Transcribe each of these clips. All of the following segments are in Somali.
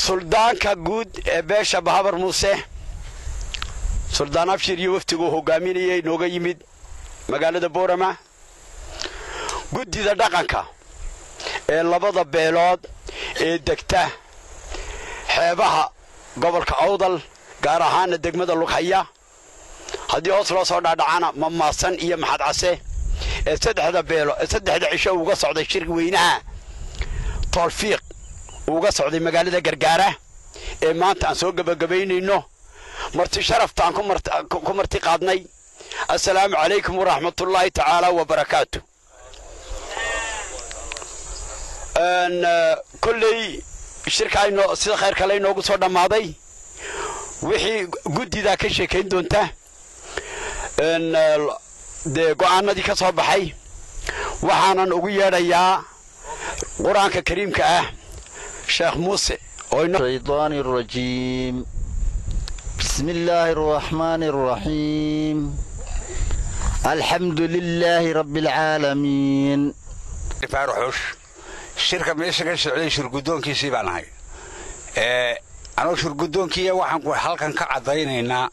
suldaanka guud ee beesha bahabar muuse suldaan abshir iyo waftiguu hogaaminayay nooga yimid magaalada boorama guddida dhaqanka ee labada beelood ee degta xeebaha gobolka awdal gaar ahaana degmada lughaya haddii hoos loo soo dhaadhacana mamaasan iyo maxad case ee saddexda beelo ee saddexda cisho uga socday shir weynaha toolfiiq uga socday magaalada gargaara ee maanta aan soo gebagabaynayno marti sharafta aan ku marti qaadnay assalaamu calaykum waraxmatullaahi tacaala wabarakaatu kolley shirka sida khayr kale inoogu soo dhammaaday wixii guddidaa ka sheekayn doonta dee go'aanadii ka soo baxay waxaanan ugu yeedhayaa qur-aanka kariimka ah sheekh muuse الشيطان الرجيم بسم الله الرحمن الرحيم الحمد لله رب العالمين faaruxuush shirka meesha ka socday shirguddoonkiisii baan ahay anuu shirguddoonkiiya waxaan halkan ka caddaynaynaa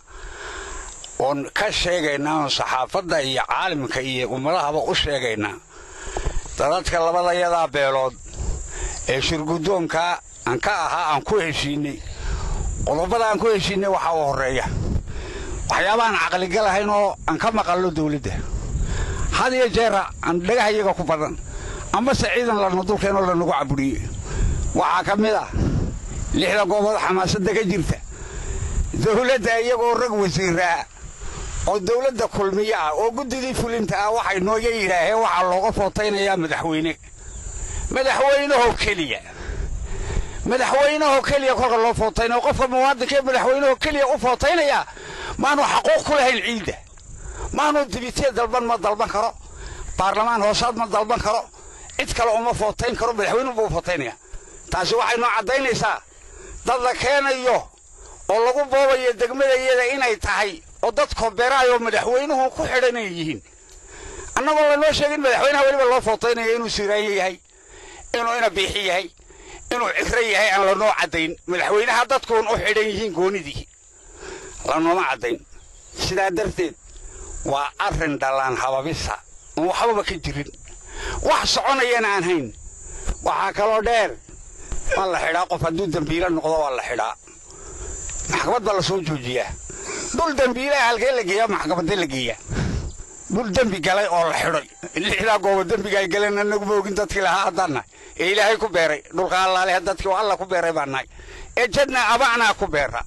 oon ka sheegaynaa oon saxaafadda iyo caalimka iyo ummadahaba u sheegaynaa dadadka labadayadaa beelood ee shirguddoonkaa aan ka ahaa aan ku heshiinnay qodobada aan ku heshiinnay waxaa u horreeya waxyaabaaan caqligalahayn oo aan ka maqallo dawladda had iyo jeera aan dhagahayaga ku badan amase ciidan lana dulkeenoo lanagu cabudhiye waxaa ka mid ah lixda goobood xamaasadda ka jirta dawladda iyagoo rag wasiiraa oo dawladda kulmiyo ah oo guddidii fulinta ah waxay nooga yidhaaheen waxaa looga footaynayaa madaxweyne madaxweynahoo keliya madaxweynahoo keliya kolka loo footaynayo qofka muwaadinkaee madaxweynahoo keliya u footaynayaa maanu xaquuq ku lahayn ciidda maanu dibitiya dalban ma dalban karo baarlamaan hoosaad ma dalban karo cid kale uma footayn karo madaxweynuhu buu footaynaya taasi waxay noo caddaynaysaa dad la keenayo oo lagu boobayo degmadayada inay tahay oo dad kooberaayoo madaxweynuhu ku xidhanay yihiin annagoo lanoo sheegin madaxweynaha weliba loo footaynayo inuu siiraanyo yahay inuu ina biixi yahay inuu cifro yahay aan lanoo caddayn madaxweynaha dadkuun u xidhan yihiin goonidii lanooma caddayn sidaa darteed waa arrin dhallaan hababisa oon waxbaba ka jirin wax soconayana aan hayn waxaa kaloo dheer waa la xidhaa qof hadduu dembiilo noqdo waa la xidhaa maxkamad baa la soo joojiyaa dul dembiilaha halkee la geeyaa maxkamadda la geeyaa dul dembi galay oo la xidhay lixdaa goobo dembiga ay galeen anagu moogin dadkii lahaa haddaan nahay ee ilaahay ku beeray dhulka allaale dadkii oo alla ku beeray baan nahay ee jadna abacnaa ku beera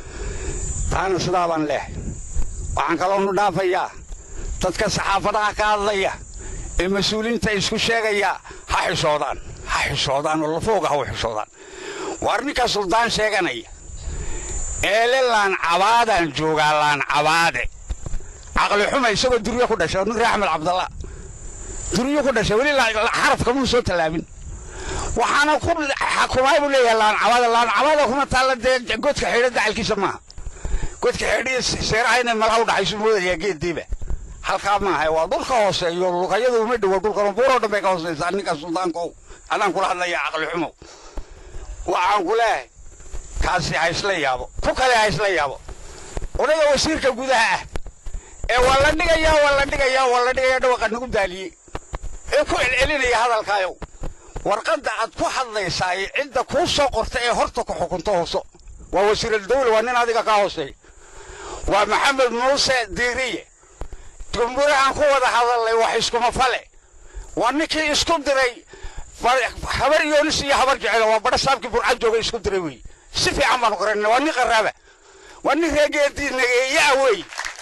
taana sidaa baan leehay waxaan kaloonu dhaafayaa dadka saxaafadaha ka hadlaya ee mas-uuliinta isku sheegaya ha xishoodaan ha xishoodaan oo lafooga ha u xishoodaan waar ninka suldaan sheeganaya eele laan cabaadaan joogaa laan cabaade caqli xuma isagoo duryo ku dhashay nin reer axmed cabdalla duryo ku dhashay weli xarafka muu soo tallaabin waxaana ku xakumaay buu leeyahay laan cabaada laan cabaada kuma taalla dee godka xidho dacalkiisa maaha godka xidhiya seeraha inay malaha u dhaxaysu moodayaa geeddiiba halkaa maaha waa dhulka hooseeyo lugayadu uma dhowo dhulkan buuroo dhan bay ka hoosaysaa ninka suldaankow adaan kula hadlaya caqli xumow waxaan ku leehay kaasi ha isla yaabo ku kale ha isla yaabo odayga wasiirka gudaha ah ee waa la dhigayaa waa la dhigayaa waa la dhigayaa dhawaqa nagu daaliyey ee ku celcelinaya hadalkaayow warqadda aad ku hadlaysaa ee cidda kuu soo qorta ee horta ku xukunto hooso waa wasiiradawla waa nin adiga kaa hooseeya waa maxamed muuse diiriye gumbuurahaan ku wada hadalnay wax iskuma fale waa ninkii isku diray habar yoonis iyo habar jecelo waa badha saabkii burcad jooga isku diray wey si fiican baanu qarana waa nin qaraaba waa nin reegeedii nageeyaa wey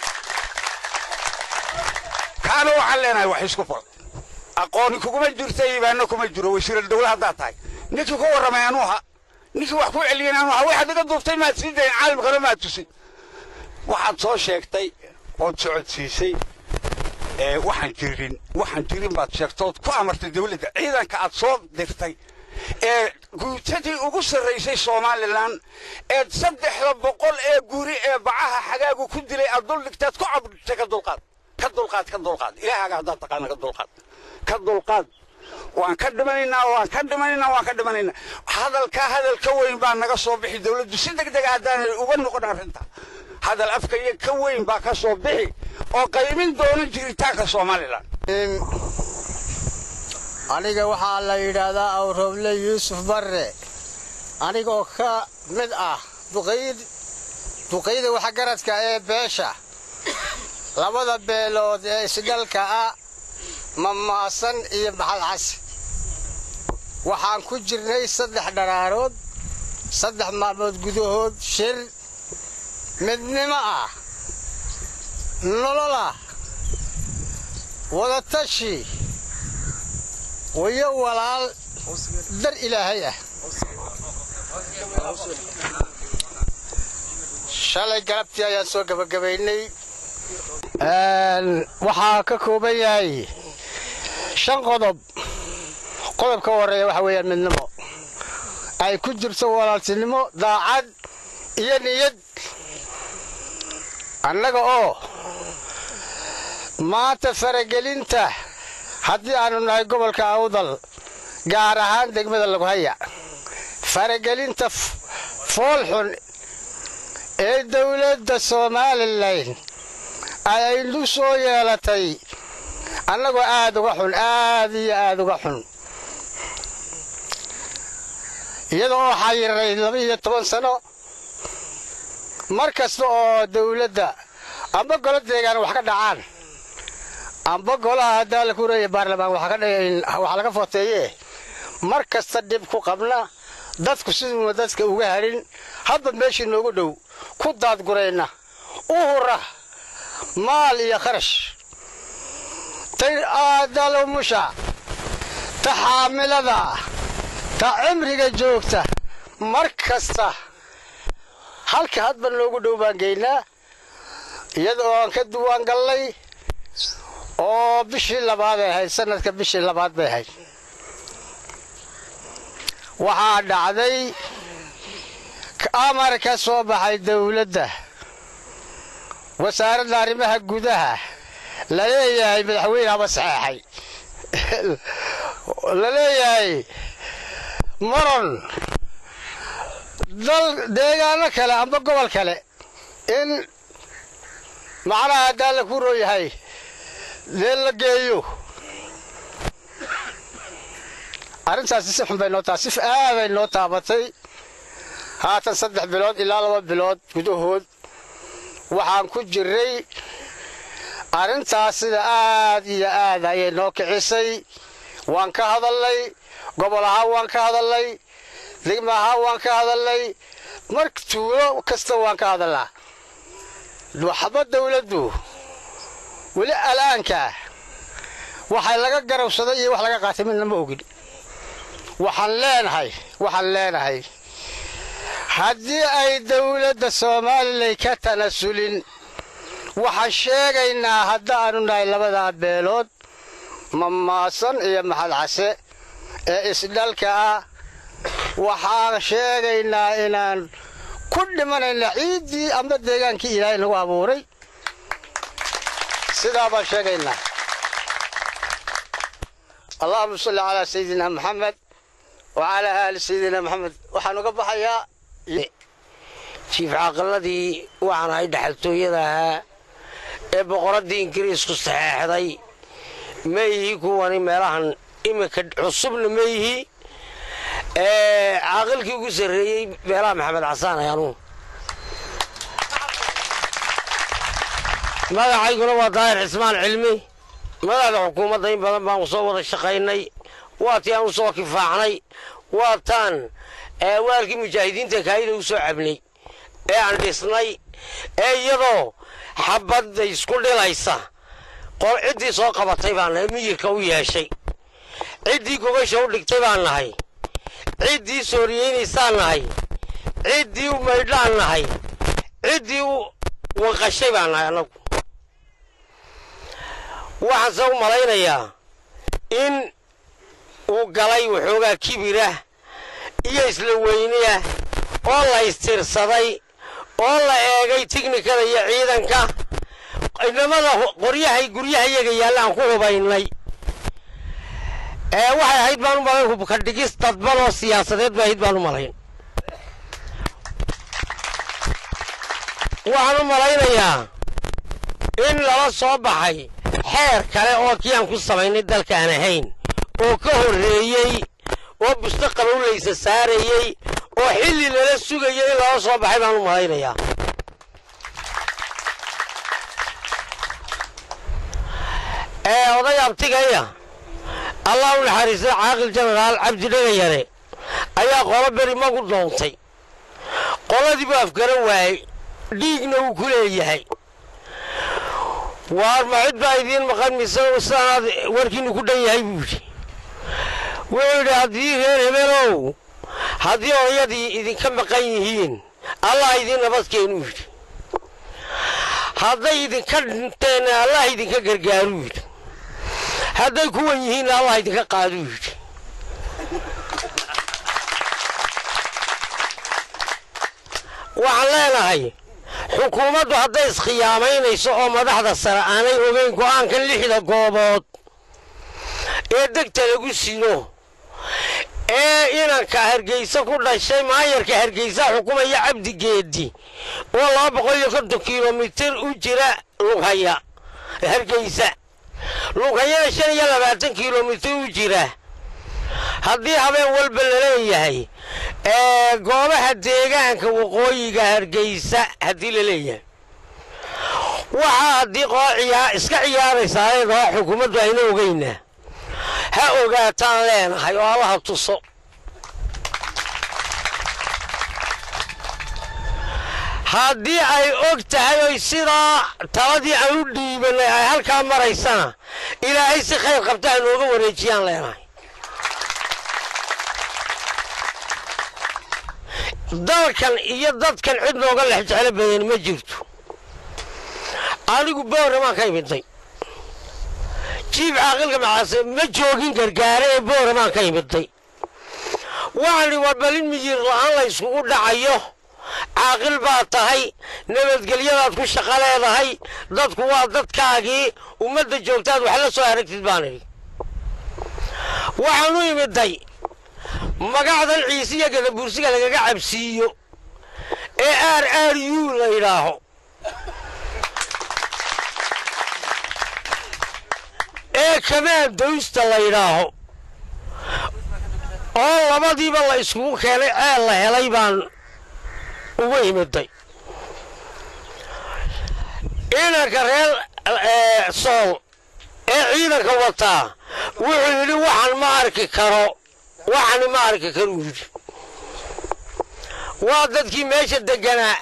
kaana waxaan leenahay wax isku fal aqooni kuguma jirta iibaano kuma jiro wasiiral dawla haddaad tahay ninkii ku warramay anuuha ninkii wax ku celiyeen anuuha waxaad iga duubtay maad sii dayn caalamkana maad tusay waxaad soo sheegtay ood socodsiisay ee waxaan jirin waxaan jirin baad sheegtood ku amartay dawladda ciidanka aad soo dirtay ee guutadii ugu sarraysay somalilan ee saddexda boqol ee guri ee bacaha xagaagu ku dilay aad dul dhigtaad ku cabdhigtay ka dulqaad ka dulqaad ka dulqaad ilaahaaga haddaad taqaana ka dulqaad ka dulqaad waan ka dhimanaynaa waan ka dhimanaynaa waan ka dhimanaynaa hadalkaa hadal ka weyn baa naga soo bixi dowladdu si deg dega haddaanay uga noqon arrinta hadal afka iyo ka weyn baa ka soo bixi oo qaymin doona jiritaanka somalilan aniga waxaa la yidhaahdaa awroble yuusuf barre anigoo ka mid ah duqayda waxgaradka ee beesha labada beelood ee isdhalka ah mamaasan iyo maxadcas waxaan ku jirnay saddex dharaarood saddex maalmood gudahood shir midnimo ah nololah wadatashi wayo walaal dar ilaahay ah shalay galabtii ayaan soo gabagabaynay waxaa ka kooban yahay shan qodob qodobka horeeya waxa weeyaan midnimo ay ku jirto walaaltinimo daacad iyo niyad annaga oo maanta faragelinta haddii aanu nahay gobolka awdal gaar ahaan degmada laguhaya faragelinta foolxun ee dowladda somalilan ayaynu soo yeelatay annagoo aad uga xun aad iyo aad uga xun iyada oo xayiray laba iyo toban sano mar kasta oo dowladda amba golo deegaan wax ka dhacaan amba golaha haddaa la kureeya baarlamaan waxa laga footeeye mar kasta dhib ku qabna dadku siduuna dadka uga hadhin hadba meeshii noogu dhow ku daadgurayna u hura maal iyo kharash tay aadalumusha ta xaamilada ta cimriga joogta mar kasta halka hadba noogu dhow baan geynaa iyada oo aan ka duwaan gallay oo bishii labaaday ahayd sanadka bishii labaad bay ahayd waxaa dhacday amar ka soo baxay dowladda wasaaradda arrimaha gudaha la leeyahay madaxweyne haba saxeexay la leeyahay maron dal deegaano kale amba gobol kale in macnaha haddaa la ku rooyahay dee la geeyo arrintaasi si xun bay noo taa si aaday noo taabatay haatan saddex bilood ilaa laba bilood gudahood waxaan ku jiray arrintaas sida aad iyo aad ayay noo kicisay waan ka hadalnay gobol ahaan waan ka hadalnay degma ahaan waan ka hadalnay mar tuulo kasta waan ka hadalnaa waxba dawladdu weli al'aanka waxay laga garabsaday iyo wax laga qaatay midna ma ogin waxaan leenahay waxaan leenahay haddii ay dawladda somalilan ka tanasulin waxaan sheegaynaa haddaanu nahay labadaa beelood mamaasan iyo maxad case ee isdhalka ah waxaan sheegaynaa inaan ku dhimanayna ciiddii amba deegaankii ilaahay nagu abuuray sidaa baan sheegaynaa allahuma salli calaa sayidina maxamed wacalaa aali sayidina maxamed waxaan uga baxayaa jiif caaqaladii waxaan ahay dhaxaltooyada ahaa ee boqoraddii ingiriisku saxeexday ma ihi kuwani meelahan iminka cusubna ma ihi caaqilkii ugu sarreeyey meelaha maxamed casaan ayaanu magacayguna waa daahir cismaan cilmi madaxda xukuumadda in badan baan soo wada shaqaynay waa tii aan u soo kifaacnay waa taan waalkii mujaahidiinta kaayida u soo cabnay ee aan dhisnay ee iyadoo xabadda isku dhilaysa ciddii soo qabatay baan nahay miyirka u yeeshay ciddii gogasha u dhigtay baan nahay ciddii sooriyeynaysaan nahay ciddii u maydhaan nahay ciddii u wanqashay baan nahay annagu waxaanse u malaynayaa in uu galay waxoogaa kibirah iyo isla weyniah oo la istirsaday oo la eegay tiknikada iyo ciidanka inamada qoryahay guryaha iyaga yaalla aan ku hubaynay ee waxay ahayd baan u malayn hubka dhigis dadban oo siyaasadeed bay ahayd baan u malayn waxaan u malaynayaa in lala soo baxay xeer kale oo kii aan ku samaynay dalkaan ahayn oo ka horreeyey oo busto qabowlaysa saarayey oo xilli lala sugayay in lala soo baxay baan u malaynayaa ee oday abtigaya allah u naxariistay caaqil jenaraal cabdi dhagayare ayaa qolo beri magu doontay qoladii buu afgaran waayey dhiigna wuu ku leeyahay waar ma cid baa idiin maqan mise sidaanaad warkiinu ku dhan yahay buu yidhi wuxuu yidhi haddii reer hebelow haddii odayadii idinka maqan yihiin allah idiin nabadkeenuu yidhi hadday idinka dhinteen allah idinka gargaaruu yidhi hadday kuwan yihiinna allah idinka qaaduu yidhi waxaan leenahay xukuumaddu hadday iskhiyaamaynayso oo madaxda sare aanay ogeyn go'aankan lixda goobood ee degta lagu sino ee inanka hargeysa ku dhashay maayarka hargeysa xukumaya cabdigeedi oo laba boqol iyo konton kilomitir u jira lughaya hargeysa lughayana shan iyo labaatan kilomitir u jira haddii habeen walba laleeyahay ee goobaha deegaanka waqooyiga hargeysa haddii la leeyahay waxaa haddii qoociyaa iska ciyaaraysaa leedaha xukuumaddu ayna ogeynaa ha ogaataan leenahay oo allaha tuso haddii ay og tahay oy sidaa taladii aan u dhiibanay ay halkaa maraysana ilaahay si khayr qabta ha nooga wareejiyaan leenahay dalkan iyo dadkan cid nooga lex jeclo badan ma jirto anigu booramaan ka imiday jiib caaqilka macaase ma joogin gargaare ee booramaan ka imiday waxaani war balin miyir la'aan la yskugu dhacayo caaqil baad tahay nabadgelyadaad ku shaqo leedahay dadku waa dadkaagii ummadda joogtaad wax la soo aragtid baan idhi waxaan u imiday magacdan ciisiya gadabuursiga lagaga cabsiiyo ee aar aar yuu la yidhaaho ee kamaan dawsta la yidhaaho oo labadiiba la iskugu keenay ceel la helay baan ugu imiday inanka reer sool ee ciidanka wataa wuxuu yidhi waxaan ma arki karo waxani ma arki karuu yidhi waa dadkii meesha deganaa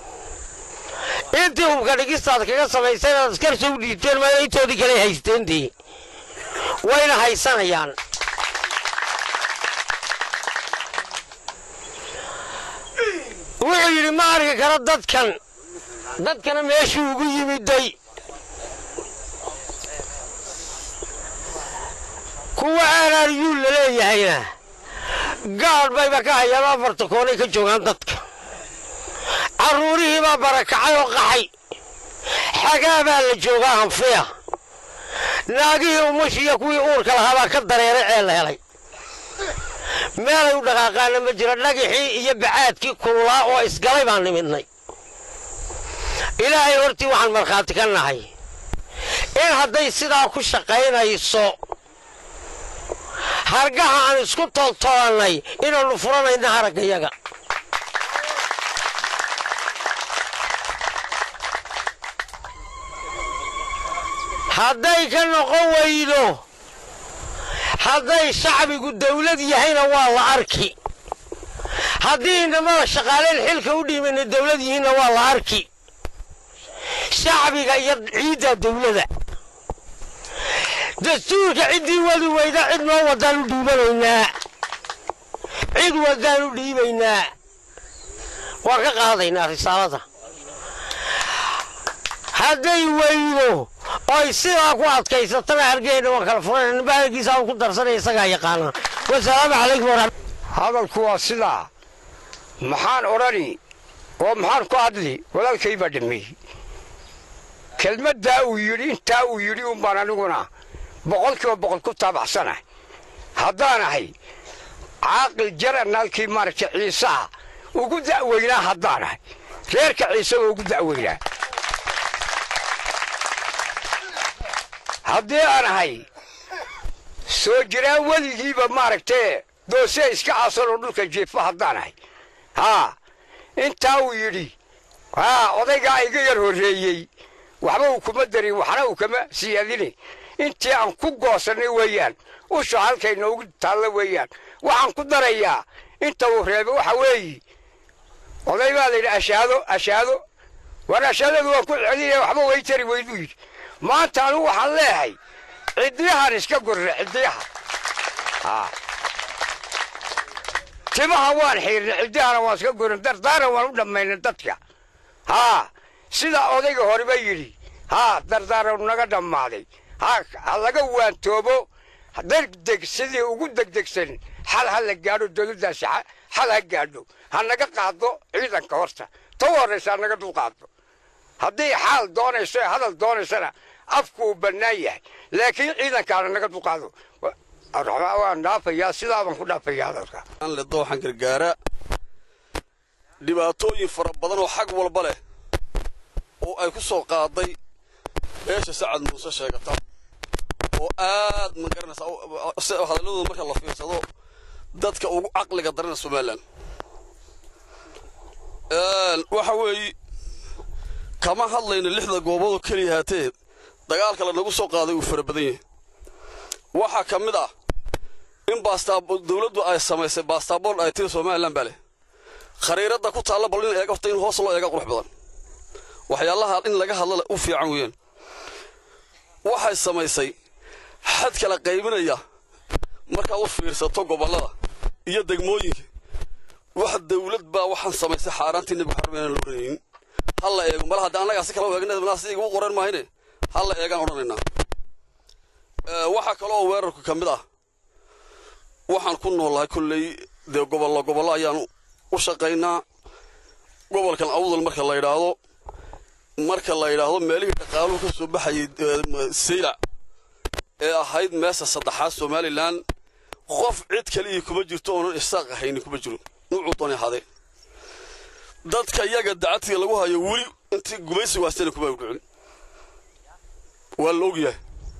intii hubka dhigistaad kaga samayseen aad askarsa u dhiibteen mayna intoodii kale haysteen dee wayna haysanayaan wuxuu yidhi ma arki karo dadkan dadkana meeshuu ugu yimiday kuwa aaraariyuu la leeyahayna gaadh bayba ka hayaan afarta koonay ka joogaan dadka carruurihiibaa barakacay oo qaxay xagaa baa la joogaa hanfiya naagihii umashiiyo kuwii uurka lahaabaa ka dareeray ceel la helay meelay u dhaqaaqaana ma jiro dhagixii iyo bacaadkii kululaa oo isgalay baan nimidnay ilaahay hortii waxaan markhaati ka nahay in hadday sidaa ku shaqaynayso hargaha aan isku tooltoolannay inaannu furanayna haraggayaga hadday ka noqon weydo hadday shacbigu dawlad yahayna waa la arki haddii inamada shaqaaleen xilka u dhiimayna dawlad yihiinna waa la arki shacbiga iyo ciidda dawlada dastuurka ciddii wadi weyda cid noo wadaan u dhiibanaynaa cid wadaan u dhiibaynaa waan ka qaadaynaa risaalada hadday weydo oy sidaa ku adkaysatana hargeyna waan kala furan ninba halkiisa aan ku darsanaya isagaa yaqaana wasalaamu calaykum waraxmat hadalku waa sidaa maxaan odhani oo maxaan ku hadli walaalkay baa dhameeyey kelmaddaa uu yidhi intaa uu yidhi un baan aniguna boqolkiiba boqol ku taabacsana haddaan ahay caaqil jaranaalkii maaragtay ciisaha ugu da'weynaa haddaan ahay reerka ciisaba ugu da'weynaa haddii aan ahay soo jiraan weligiiba maaragtee doose iska aasanoo dhulka jeefa haddaan ahay haa intaa uu yidhi haa odaygaa iga yar horreeyey waxba uu kuma darin waxna uu kama siyaadine intii aan ku goosannay weeyaan usha halkay noogu taalla weeyaan waxaan ku darayaa inta uu reebay waxa weeye oday baa la yidhi ashaado ashaado war ashaadadu waan ku celinaya waxba way tari weyduu yidhi maanta anugu waxaan leehay ciddiyahan iska gurre ciddiyaha haa timaha waan xiirnay ciddiyahana waan iska gurrin dardaaran waan u dhammaynay dadka haa sidaa odayga horeba yidhi haa dardaaran naga dhammaaday haa ha laga waantoobo degdeg sidii ugu degdegsan xal ha la gaadho dowladdaasi xal ha gaadho ha naga qaado ciidanka horta ta u horraysa ha naga dulqaado haddii xaal doonayso ee hadal doonaysana afku uu bannaan yahay laakiin ciidankaana naga dulqaado waan dhaafayaa sidaabaan ku dhaafayaa hadalka le dooxan gargaara dhibaatooyin fara badan oo xag walba leh oo ay ku soo qaaday beesha sacad muuse sheegata oo aad ma garanaysaa hadalladooda marka la fiirsado dadka ugu caqliga darana somalilan waxa weeye kama hadlayno lixda gooboodoo keliya haatee dagaalka lanagu soo qaaday uu fara badan yahay waxaa ka mid ah in dawladdu ay samaysay baastabool ay tiri somalilan baa leh khariiradda ku taalla bal in eega horta in hoos loo eega qurux badan waxyaalaha in laga hadla u fiican weeyaan waxay samaysay xad kala qaybinaya markaad u fiirsato gobollada iyo degmooyinka wax dawlad baa waxaan samaysay xaaraantii nebigu xarmeena la odhanaynin ha la eego mala hadda annagaa si kala u eegna si igu qoran maahine ha la eegaan odhanaynaa waxaa kaloo weerarku ka mid ah waxaan ku noolahay kolley dee gobollo gobollo ayaan u shaqaynaa gobolkan awdal marka la yidhaahdo marka la yidhaahdo meelihii dhaqaaluhu ka soo baxayay saylac ee ahayd meesha saddexaad somalilan qof cid kalihii kuma jirto oonan isaaq ahaynin kuma jiro nuucuu doonay ahadee dadka iyaga dacadtiga lagu hayo weli intii gumaysi waastana kuma dhicin waa la ogyahay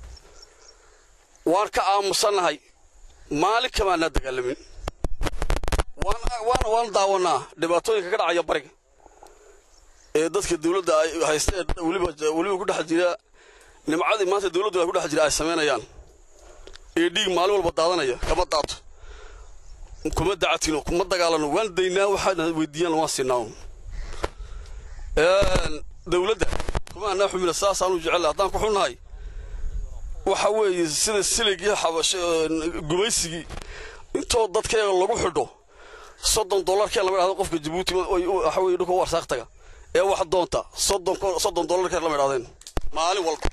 waan ka aamusannahay maalin kamaanaa dagaalamin waana waan daawanaa dhibaatooyinka ka dhacaya bariga ee dadka dawladda ay haysteen weliba weliba ku dhex jira nimcadii maanta dawladdu ay ku dhex jira ay samaynayaan ee dhiig maalin walba daadanaya kama daato kuma dacatino kuma dagaalano waan daynaa waxaana weydiiyaan waan siinaa dawladda kuma anaa xumina saasaanu jecel haddaan ku xunnahay waxa weeye sida siligii xabash gumaysigii intoo dadkeega lagu xidho soddon dollarkee lama idhahdo qofka jabuuti waxa weye dhulka warsaaq taga ee wax doonta soddon soddon dollarkee lama idhahdeen maalin walba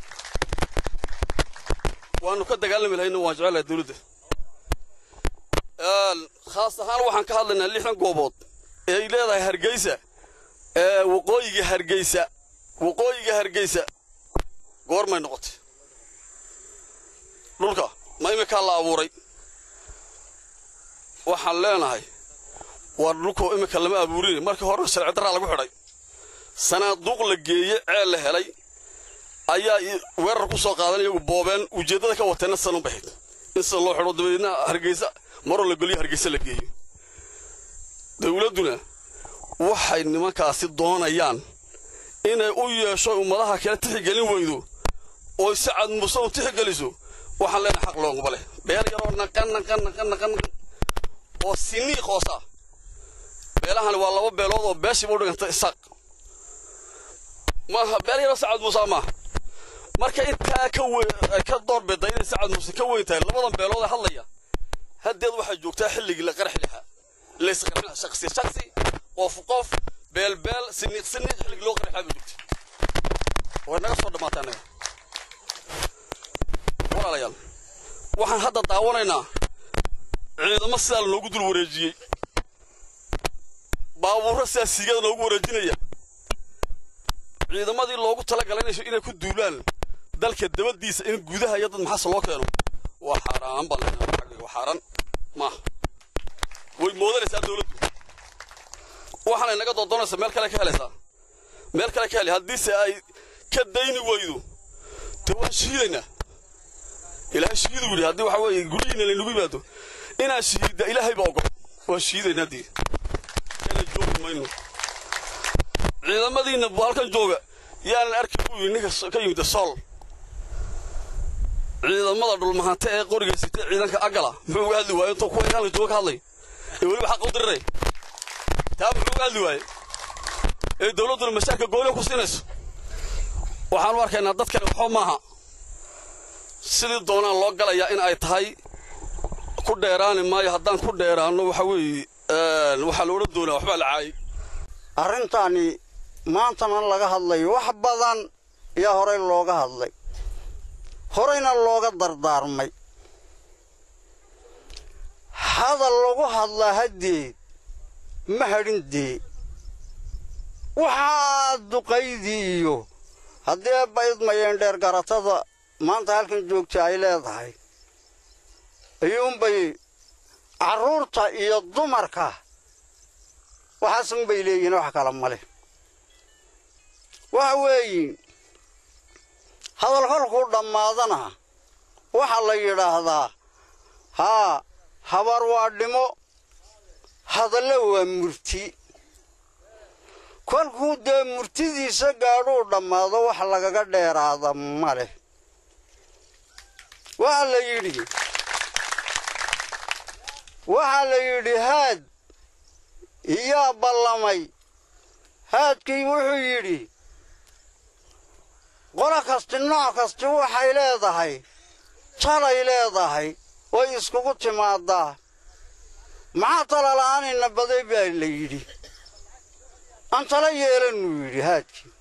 waanu ka dagaalami lahayna waan jecelahay dawladda khaas ahaan waxaan ka hadlaynaa lixdan goobood ee ay leedahay hargeysa ee waqooyiga hargeysa waqooyiga hargeysa goormay noqotay dhulka ma iminkaa la abuuray waxaan leenahay waa dhulkoo iminka lama abuurin markii horena sharci darraa lagu xidhay sanaaduuq la geeye ceel la helay ayaa weerar ku soo qaadan iyagu boobeen ujeeddada ka wateenna sanun baxid in sida loo xidho dabadeedna hargeysa maroo la geliyo hargeysa la geeyo dawladduna waxay nimankaasi doonayaan inay u yeesho ummadaha kale tixigelin weydo oo si cad muuse u tixgeliso waxaan leenahay xaq looguma leh beel yaroo naqan naqan naqan naqan oo siniiq hoosa beelahani waa laba beelood oo beeshiiba u dhiganta isaaq maaha beel yaroo sacad muuse maaha marka intaa ka weyn ka doorbida inay sacad muuse ka weyn tahay labadan beelood ee hadlaya haddeed waxay joogtaa xilligii la qarax lahaa laysqarxin shaksi shaksi qof qof beel beel siniiq siniiq xilligii loo qarax lahaa bay joogtay way naga soo dhammaatay annaga walaalayaal waxaan hadda daawanaynaa ciidamo sidaa lanoogu dul wareejiyey baabuurro sidaa siigada loogu wareejinaya ciidamadii loogu talagalay inay ku duulaan dalka dabadiisa in gudaha iyo dad maxaase loo keeno waa xaaraan baan leenahay waa xaaraan maaha way moodanaysaa dawladdu waxaanay naga doodoonaysaa meel kale ka helaysaa meel kale ka helay haddiise ay ka dayni weydo dee waan shiidaynaa ilaahay shiidu yidhi haddii waxa weeye guryihiina laynagu yimaado inaan shiida ilaahay baa ogol waan shiidaynaa dee kana joogi mayno ciidamadiinna halkan jooga yaanan arki buu yidhi ninka ka yimid sool ciidamada dhulmahante ee qoriga sitay ciidanka agala muxuu uga hadli waaye intuu kuwa inaan jooga ka hadlay ee weliba xaqa u diriray taa muxuu uga hadli waaye ee dawladduna mashaarka gooliga ku siinayso waxaan u arkaynaa dadkani waxba maaha sidii doonaan loo galayaa in ay tahay ku dheeraani maayo haddaan ku dheeraanno waxa weeye waxaa la odhan doonaa waxbaa la caayay arrintaani maantana laga hadlayo wax badan yaa horey looga hadlay horeyna looga dardaarmay hadal lagu hadlaa haddeed ma hadhin dee waxaa duqaydii iyo haddii baydmayeen dheer garatada maanta halkan joogta ay leedahay ayuunbay carruurta iyo dumarka waxaasunbay leeyihiin wax kala male waxa weeyin hadal kolkuu dhammaadana waxaa la yidhaahdaa haa habar waa dhimo hadalle waa murti kolkuu dee murtidiisa gaadhuu dhammaado wax lagaga dheeraada ma leh waxaa la yidhi waxaa la yidhi haad iyaa ballamay haadkii wuxuu yidhi qolo kasti nooc kasti waxay leedahay talay leedahay way iskugu timaadaa maxaa tala la'aanayna baday baa la yidhi aan tala yeelanuu yidhi haadkii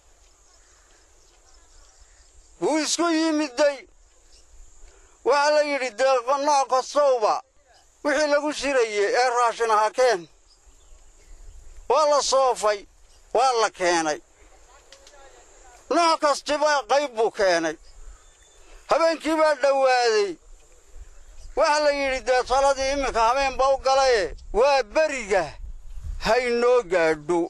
wuu isku yimidday waxaa la yidhi dee nooc kastowba wixii lagu shirayey ee raashin aha keen waa la soofay waa la keenay nooc kastiba qayb buu keenay habeenkii baa dhowaaday waxaa la yidhi dee taladii iminka habeenba u galaye waa beriga haynoo gaadho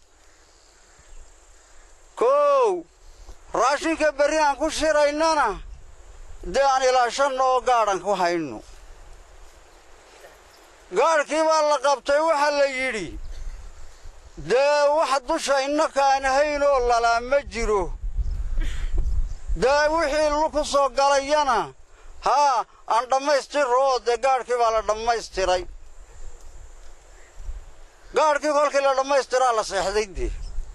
kow raashinka berri aan ku shiraynana dee aan ilaashanno oo gaadhan ku hayno gaadhkii baa la qabtay waxaa la yidhi dee wax dusha innakaan haynoo lalaa ma jiro dee wixii ku soo galayana haa aan dhammaystirro oo dee gaadhkii baa la dhammaystiray gaadhkii kolkii la dhammaystiraa la seexday dee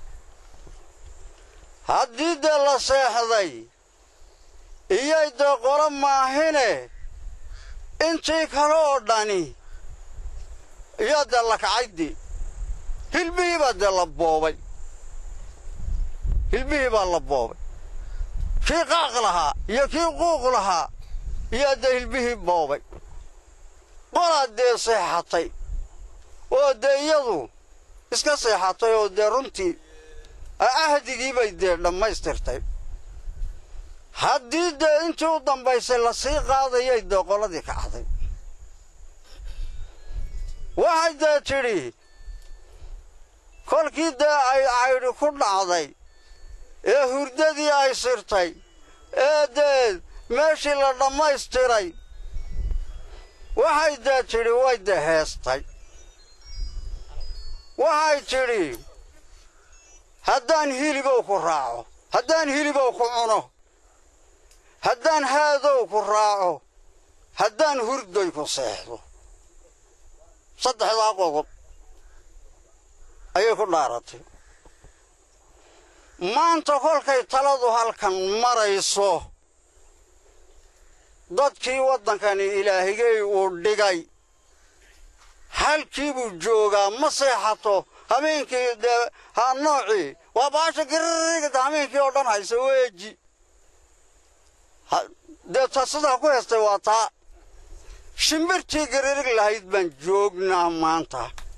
haddii dee la seexday iyay dee qolo maahine intii kale oo dhani iyaa dee la kacay dee hilbihii baa dee la boobay hilbihii baa la boobay kii qaaq lahaa iyo kii quuq lahaa iyaa dee hilbihii boobay qolaa dee seexatay oo dee iyadu iska seexatay oo dee runtii ahdigii bay dee dhammaystirtay haddii dee intii u dambaysay la sii qaadayay dee qoladii kacday waxay dee tidhi kolkii dee ay caydhi ku dhacday ee hurdadii ay sirtay ee dee meeshii la dhammaystiray waxay dee tidhi way dee heestay waxay tidhi haddaan hilibow ku raaco haddaan hilibow ku cuno haddaan haadow ku raaco haddaan hurdoy ku seexdo saddexdaa qodob ayay ku dhaaratay maanta kolkay taladu halkan marayso dadkii waddankani ilaahigay uu dhigay halkii buu joogaa ma seexato habeenkii dee ha noocii waa baasha girrigda habeenkii oo dhan haysa weeji dee ta sidaa ku heestay waa taa shimbirtii giririg lahayd baan joognaa maanta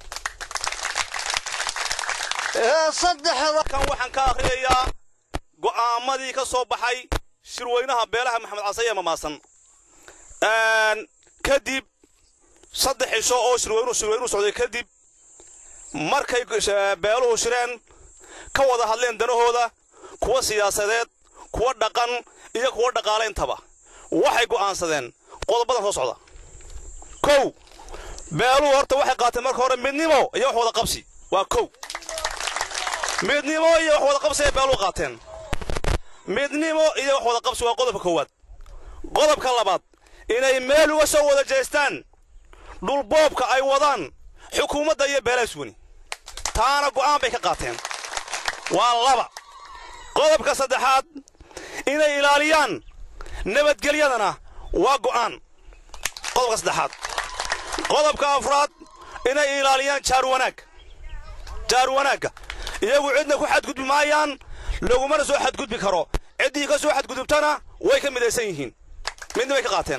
ee saddexda kan waxaan ka akhriyayaa go'aamadii ka soo baxay shirweynaha beelaha maxamed casaye mamaasan kadib saddex cisho oo shirweynu shirweynu socday kadib markay beeluhu shireen ka wada hadleen danahooda kuwa siyaasadeed kuwa dhaqan iyo kuwa dhaqaaleyntaba waxay go'aansadeen qodobadan soo socda kow beeluhu horta waxay qaateen marka hore midnimo iyo wax wada qabsi waa kow midnimo iyo wax wada qabsi ay beeluhu qaateen midnimo iyo wax wada qabsi waa qodobka koowaad qodobka labaad inay meel uga soo wada jeestaan dhulboobka ay wadaan xukuumadda iyo beelahaas weni taana go'aan bay ka qaateen waa laba qodobka saddexaad inay ilaaliyaan nabadgelyadana waa go'aan qodobka saddexaad qodobka afraad inay ilaaliyaan jaar wanaag jaar wanaagga iyagu cidna ku xadgudbi maayaan lagumana soo xadgudbi karo ciddii ka soo xadgudubtana way ka midaysan yihiin midna bay ka qaateen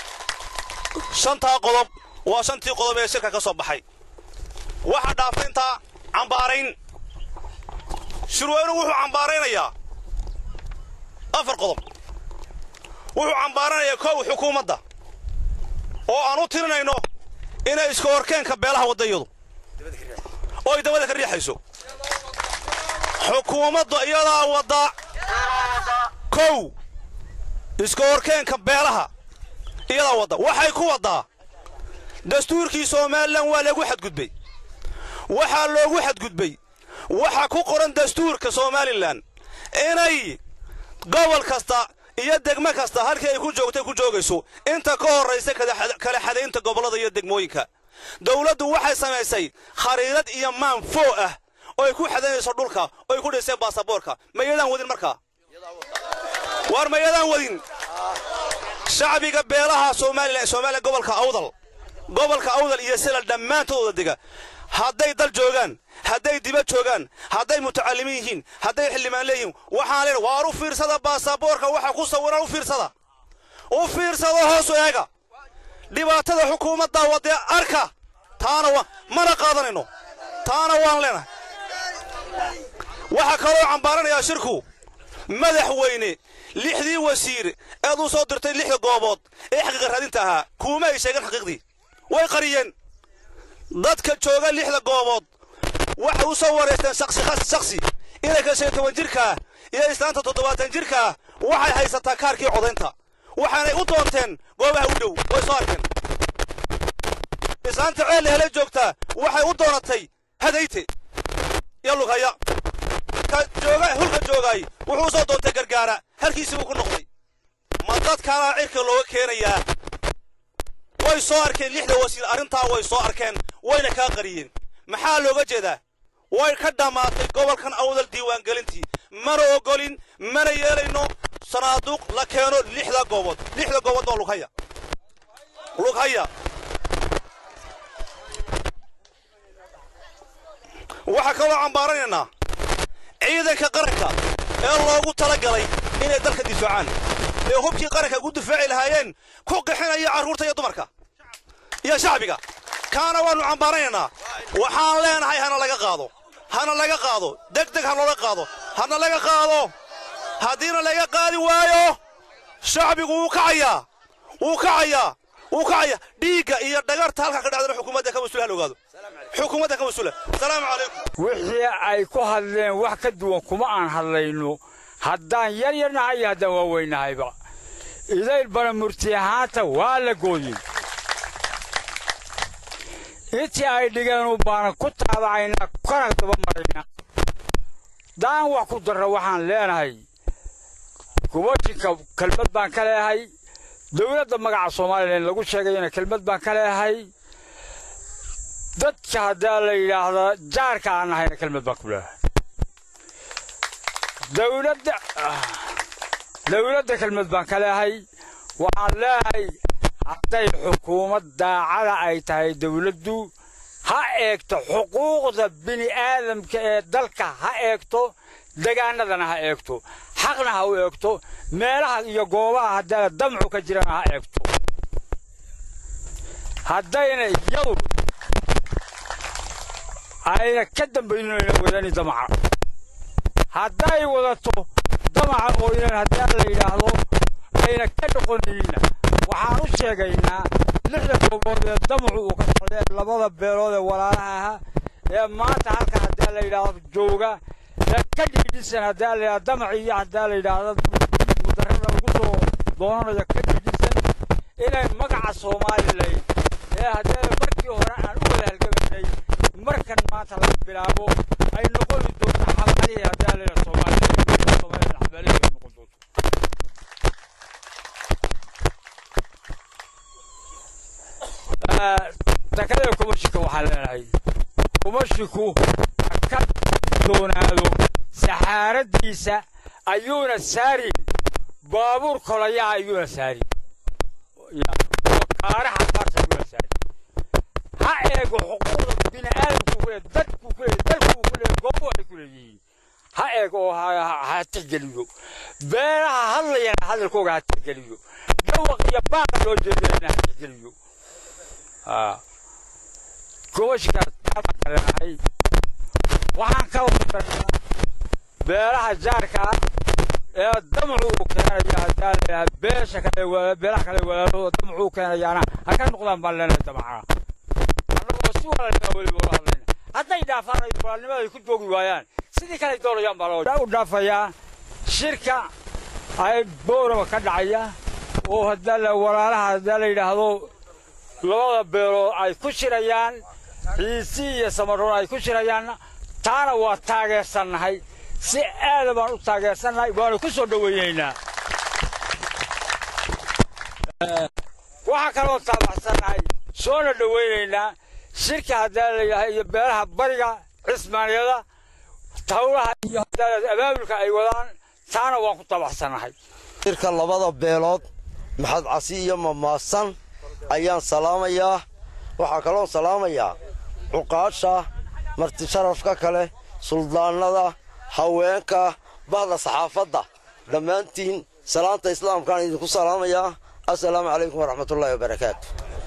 shantaa qodob waa shantii qodob ee shirka ka soo baxay waxaa dhaafayntaa cambaarayn shirweynuhu wuxuu cambaaraynayaa afar qodob wuxuu cambaaranayaa kow xukuumadda oo aan u tirinayno inay iska horkeenka beelaha waddayadu oo ay dabada ka riixayso xukuumaddu iyadaa wadda kow iska horkeenka beelaha iyadaa wadda waxay ku waddaa dastuurkii somalilan waa lagu xadgudbay waxaa loogu xadgudbay waxaa ku qoran dastuurka somalilan inay gobol kasta iyo degmo kasta halkii ay ku joogtay ku joogayso inta ka horraysa kala xadaynta gobollada iyo degmooyinka dawladdu waxay samaysay khariirad iyo maan foo ah oo ay ku xadaynayso dhulka oo ay ku dhisay baasaboorka mayadaan wadin markaa waar mayadaan wadin shacbiga beelaha somalilan somalilan gobolka awdal gobolka awdal iyo sila dhammaantooda dega hadday dal joogaan hadday dibad joogaan hadday mutacallimiin yihiin hadday xildhibaan leeyihiin waxaan leen waar u fiirsada baasaboorka waxa ku sawiran u fiirsada u fiirsada hoosu eega dhibaatada xukuumadda wadee arka taana wa mana qaadanayno taana waan leenahay waxaa kaloo cambaaranayaa shirku madaxweyne lixdii wasiir eed u soo dirtay lixda goobood ee xaqiiqa raadinta ahaa kuuma ay sheegeen xaqiiqdii way qariyeen dadka jooga lixda goobood waxay u soo wareysteen shaksi shaksi inanka shan toban jirkaa iyo islaanta toddobaatan jirkaa waxay haysataa kaarkii codaynta waxaanay u doonteen goobaha u dhow way soo arkeen islaanta ceel hele joogtaa waxay u doonatay hadayte iyo lughaya ka jooga hulka joogaay wuxuu u soo doontay gargaara halkiisii buu ku noqday ma dadkaanaa cirka looga keenayaa way soo arkeen lixda wasiir arrintaa way soo arkeen wayna kaa qariyeen maxaa looga jeedaa way ka dhammaatay gobolkan awdal diiwaangelintii mana ogolin mana yeelayno sanaaduuq la keeno lixda goobood lixda goobood waa lughaya lughaya waxaa kaloo cambaaranaynaa ciidanka qaranka ee loogu tala galay inay dalka difaacaan ee hubkii qaranka ugu difaaci lahaayeen ku qixinaya carruurta iyo dumarka iyo shacbiga kaana waannu cambaaranaynaa waxaan leenahay hana laga qaado hana laga qaado deg deg ha looga qaado hana laga qaado haddiina laga qaadi waayo shacbigu wuu kacayaa wuu kacayaa wuu kacayaa dhiigga iyo dhagarta halkaa ka dhacdana xukuumadda ka mas-uula hal ogaado xukuumadda ka mas-uula asalaamu calaykum wixii ay ku hadleen wax ka duwan kuma aan hadlayno haddaan yar yarnahay iyo haddaan waaweynahayba idayl bana murti ahaanta waa la gooyey intii ay dhigeen baana ku taabacaynaa kana daba maraynaa daan wax ku darra waxaan leenahay gubashinka kelmad baan ka leehay dowladda magaca somalilan lagu sheegayana kelmad baan ka leehay dadka haddaa la yidhaahda jaarka aan nahayna kelmad baan ku leehay dowladda dowladda kelmad baan ka leehay waxaan leehay hadday xukuumad daacada ay tahay dowladdu ha eegto xuquuqda bini aadamka ee dalka ha eegto degaanadana ha eegto xaqna ha u eegto meelaha iyo goobaha haddaa damcu ka jirana ha eegto haddayna iyadu ayna ka dambaynayna wadani damaca hadday wadato damaca ooynan haddii la yidhaahdo ayna ka noqonayna waxaan u sheegaynaa lixda goobood ee damacu uu ka socday ee labada beelood ee walaalaha ahaa ee maanta halka haddii la yidhaahdo jooga ee ka dhiidhisan haddii la yidhahdo damaci iyo haddii la yidhaahdo mudarrada ugu soo doonanayo ka dhiidhisan inay magaca soomaalilan ee haddii markii hore aan u wada halgamaynay markan maanta laga bilaabo ay noqoni doonto xamalihii haddii la yidhahdo soomaaliya soomaaliya xamalihii ay noqon doonto takada kumashika waxaa leenahay kumashiku ka doonaado saxaaradiisa ayuuna saarin baabuur kolayaha ayuuna saarin kaaraha qaarta ayuuna saarin ha eego xuquuqda bini'aadamku ku leeyahay dadku ku leeyahay dalku ku leeyahay goobo ay ku leeyihiin ha eego oo ha tixgeliyo beelaha hadlayana hadalkooga ha tixgeliyo dhawaq iyo baaqa loo jeedinayna ha tixgeliyo gobashkaas taabaan kalenahay waxaan ka wadanaa beelaha jaarka ee damacu uu keenaya hadaa layaha beesha kale beelaha kale walaalahooda damacu uu keenayaana ha ka noqdaan baan leenahay damacaa annagoo si walaalnima weliba ula hadlayna hadday dhaafaan ay walaalnimada ay ku joogi waayaan sidii kale doonayaan baa loo u dhaafayaa shirka ay boorama ka dhacaya oo hadaa la walaalaha hadaa la yidhaahdo labada beelood ay ku shirayaan ciisi iyo samaroon ay ku shirayaan taana waa taageersannahay si aada baan u taageersannahay waanu ku soo dhoweynaynaa waxaa kaloo taabacsannahay soona dhoweynaynaa shirka haddaa layahay iyo beelaha bariga cismaaniyada tawlaha iyo abaabulka ay wadaan taana waan ku taabacsannahay shirka labada beelood maxad casi iyo mamaasan ayaan salaamayaa waxaa kaloon salaamayaa cuqaasha marti sharafka kale suldaannada haweenka bahda saxaafadda dhammaantiin salaanta islaamkaan idinku salaamayaa assalaamu calaykum waraxmatullaahi wabarakaatu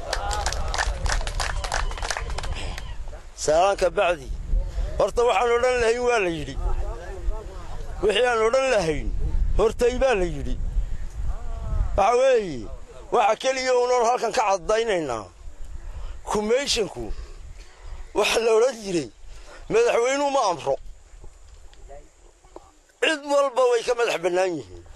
salaanka bacdi horta waxaan odhan lahayn waa la yidhi wixii aan odhan lahayn hortay baa la yidhi waxa weeye waxa keliya unoon halkan ka caddaynaynaa kumeyshanku waxa la odhan jiray madaxweynuhu ma amro cid walba way ka madax bannaan yihiin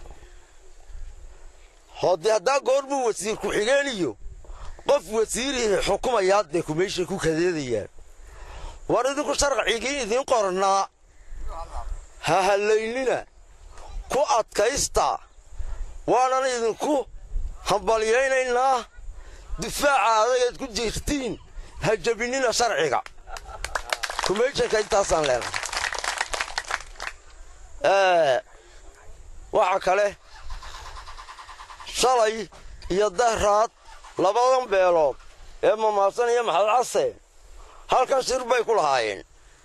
hoodee haddaa goor buu wasiir ku-xigeen iyo qof wasiirihii xukumayaa dee kumeyshan ku kadeedayaan war idinku sharcigii idiin qornaa ha hallaynina ku adkaysta waanan idinku hambalyaynaynaa difaaca adagayd ku jirtiin ha jabinina sharciga kumeyshanka intaasaan leenahay waxa kale shalay iyo dahraad labadan beelood ee mamaasan iyo maxad case halkan shir bay ku lahaayeen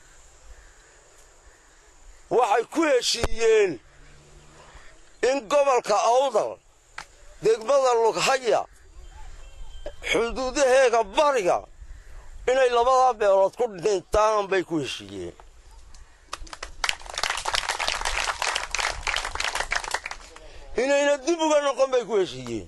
waxay ku heshiiyeen in gobolka awdal degmada lughaya xuduudaheega bariga inay labadaa beelood ku dhintaan bay ku heshiiyeen inayna dib uga noqon bay ku heshiiyeen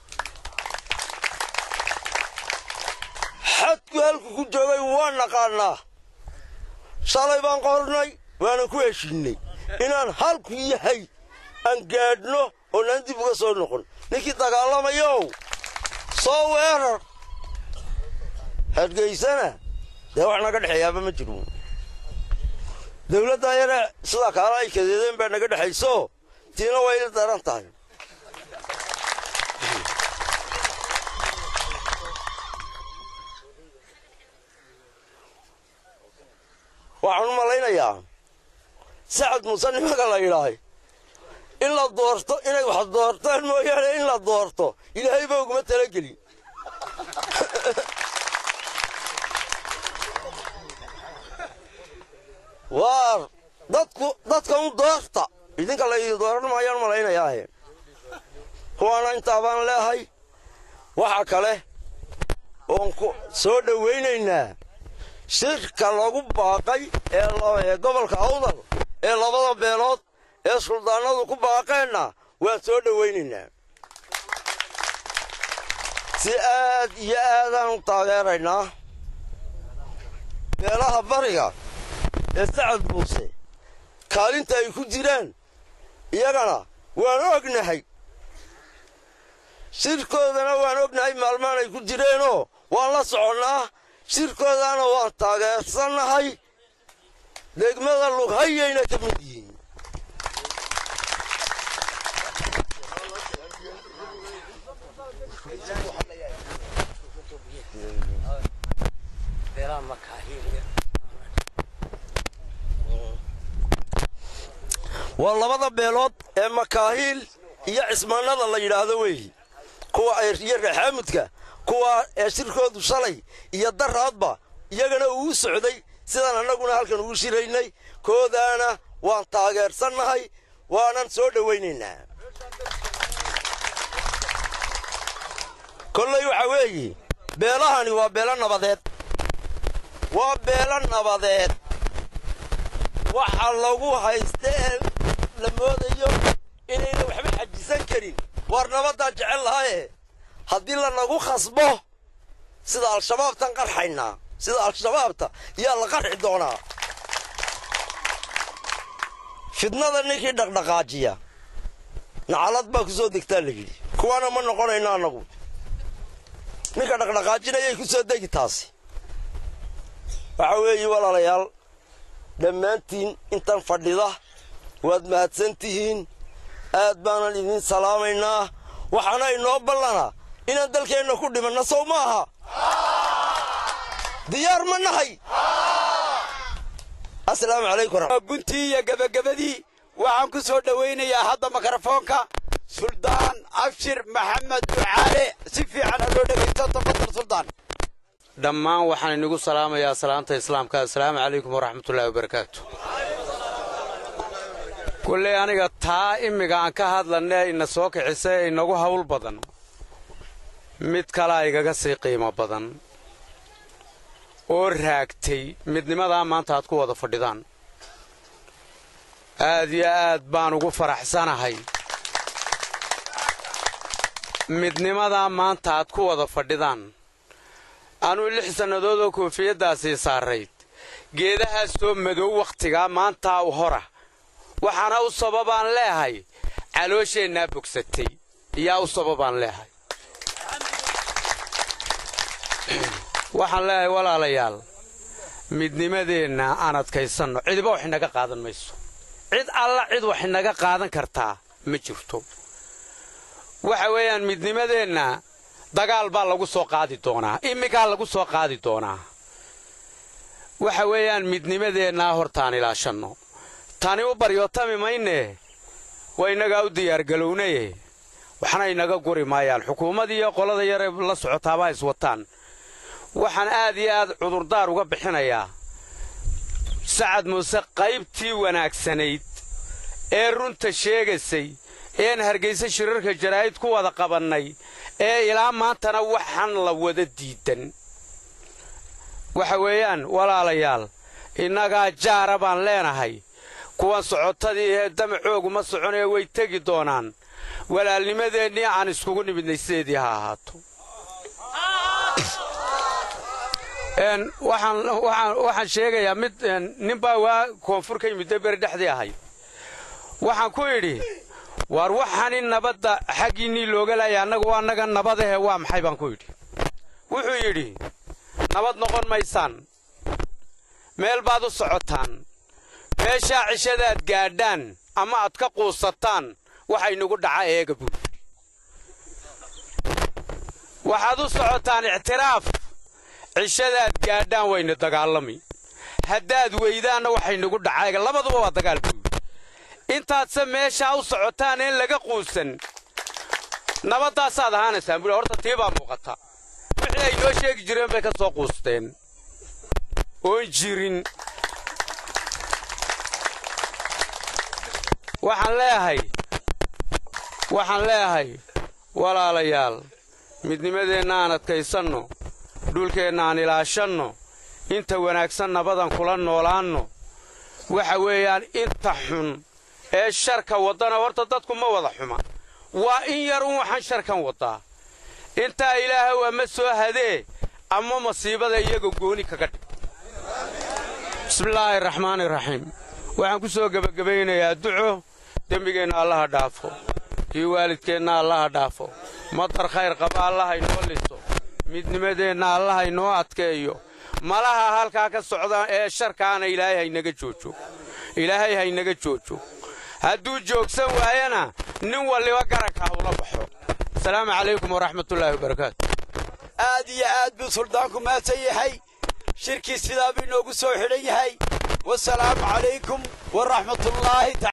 xadku halku ku joogay waa naqaannaa shalay baan qornay waanan ku heshiinnay inaan halku yahay aan gaadhno oonaan dib uga soo noqon ninkii dagaalamayow soo weerar hargeysana dee wax naga dhexeeyaaba ma jiro dawladda ayana sidaa kaala ay kadeedeen baa naga dhexayso tiina way ila daran tahay waxaan u malaynayaa sacad muuse nimanka la yidhaahay in la doorto inay wax doortaan mooyaane in la doorto ilaahay ba uguma talagelin waar dadku dadka u doorta idinka laydin dooran maayaan malaynayaahe kuwaana intaa baan leehay waxa kale oon ku soo dhowaynaynaa shirka lagu baaqay ee gobolka awdal ee labada beelood ee suldaanadu ku baaqeenna waan soo dhowaynaynaa si aad iyo aadaan u taageeraynaa beelaha bariga ee sacad muuse kaalinta ay ku jiraan iyagana waan ognahay shirkoodana waan ognahay maalmaan ay ku jireenoo waan la soconnaa shirkoodana waan taageersannahay degmada lughayayna ka mid yihiin waa labada beelood ee makaahiil iyo cismaanada la yidhaahdo weeyi kuwa iyo reexaamudka kuwa ee shirkoodu shalay iyo daraadba iyagana uu socday sidaan annaguna halkan ugu shiraynay koodaana waan taageersannahay waanan soo dhowaynaynaa kolley waxaa weeye beelahani waa beelo nabadeed waa beelo nabadeed waxa lagu haysta ee la moodayo inayna waxba xajisan karin waar nabaddaan jecel lahaye haddii lanagu khasbo sida al-shabaabtan qarxaynaa sida al-shabaabta yaa la qarxi doonaa fidnada ninkii dhaqdhaqaajiya nacalad baa ku soo degtaa la yidhi kuwaana ma noqonayno annagu ninka dhaqdhaqaajinayay ku soo degi taasi waxa weeye walaalayaal dhammaantiin intan fadhida waad mahadsan tihiin aad baanan idin salaamaynaa waxaana inoo ballanaa inaan dalkeenna ku dhimanna sow ma aha diyaar ma nahay asalaamu calaykum guntii iyo gebagabadii waxaan ku soo dhowaynayaa hadda mikrofoonka suldaan abshir maxamed ducaale si fiican ha loo dhegaysto tafadal suldaan dhammaan waxaan inigu salaamayaa salaanta islaamka assalaamu calaykum waraxmatullaahi wabarakaatu kulley aniga taa immiga aan ka hadlanee ina soo kicisa ee inagu hawl badan mid kalaa igaga sii qiimo badan oo raagtay midnimadaa maanta aad ku wada fadhidaan aad iyo aad baan ugu faraxsanahay midnimadaa maanta aad ku wada fadhidaan anuu lix sannadood oo koofiyaddaasii saarayd geedahaasoo madow wakhtigaa maantaa u hora waxaana u sababaan leehay caloosheenaa bogsatay iyaa u sababaan leehay waxaan leeyahay walaalayaal midnimadeenna aan adkaysanno cidiba wax inaga qaadan mayso cid alla cid wax inaga qaadan kartaa ma jirto waxa weeyaan midnimadeenna dagaal baa lagu soo qaadi doonaa imminkaa lagu soo qaadi doonaa waxa weeyaan midnimadeennaa hortaan ilaashanno tani u baryootami maynee waa innagaa u diyaargalownaye waxna inaga guri maayaan xukuummad iyo qolada yare la socotaabaa iswataan waxaan aad iyo aad cudurdaar uga bixinayaa sacad muuse qaybtii wanaagsanayd ee runta sheegaysay ean hargaysa shirarka jaraa'id ku wada qabannay ee ilaa maantana waxaan la wada diidan waxa weeyaan walaalayaal innagaa jaara baan leenahay kuwan socotadii ee damacoogu ma soconee way tegi doonaan walaalnimadeennii aan iskugu nimidnay sideedii ha ahaato waxaan sheegayaa mid ninbaa waa koonfur ka yimidda beri dhexdii ahay waxaan ku idhi waar waxani nabadda xaggiinnii looga laaya annagu annaga nabadahe waa maxay baan ku yidhi wuxuu yidhi nabad noqon maysaan meel baad u socotaan meeshaa cishadaad gaadhaan ama aad ka quusataan waxaynugu dhaca eega buud waxaad u socotaan ictiraaf cishadaad gaadhaan wayna dagaalami haddaad weydaanna waxaynugu dhaca eega labaduba waa dagaal buud intaadse meeshaa u socotaan een laga quusan nabaddaasaad ahaanaysaan buuli horta tii baa muuqata wixii ay noo sheegi jireen bay ka soo quusteen oon jirin waxaan leeyahay waxaan leeyahay walaalayaal midnimadeenna aan adkaysanno dhulkeenna aan ilaashanno inta wanaagsan nabadan kula noolaanno waxa weeyaan inta xun ee sharka waddana horta dadku ma wada xuma waa in yar un waxaan sharkan waddaa intaa ilaahow ama soo hadee ama masiibada iyaga gooni kaga dhig bismillaahi raxmaani raxiim waxaan ku soo gebagabaynayaa duco dembigeenna allaha dhaafo kii waalidkeenna allaha dhaafo madar khayr qaba allaha inoo liso midnimadeenna allaha inoo adkeeyo malaha halkaa ka socda ee sharkaana ilaahay haynaga joojo ilaahay haynaga joojo hadduu joogsan waayana nin walliba garanka hawla baxo asalaamu calaykum waraxmatullaahi wabarakaatu aad iyo aad buu suldaanku mahadsan yahay shirkii sidaa buu inoogu soo xidhan yahay wasalaamu calaykum waraxmatullaahi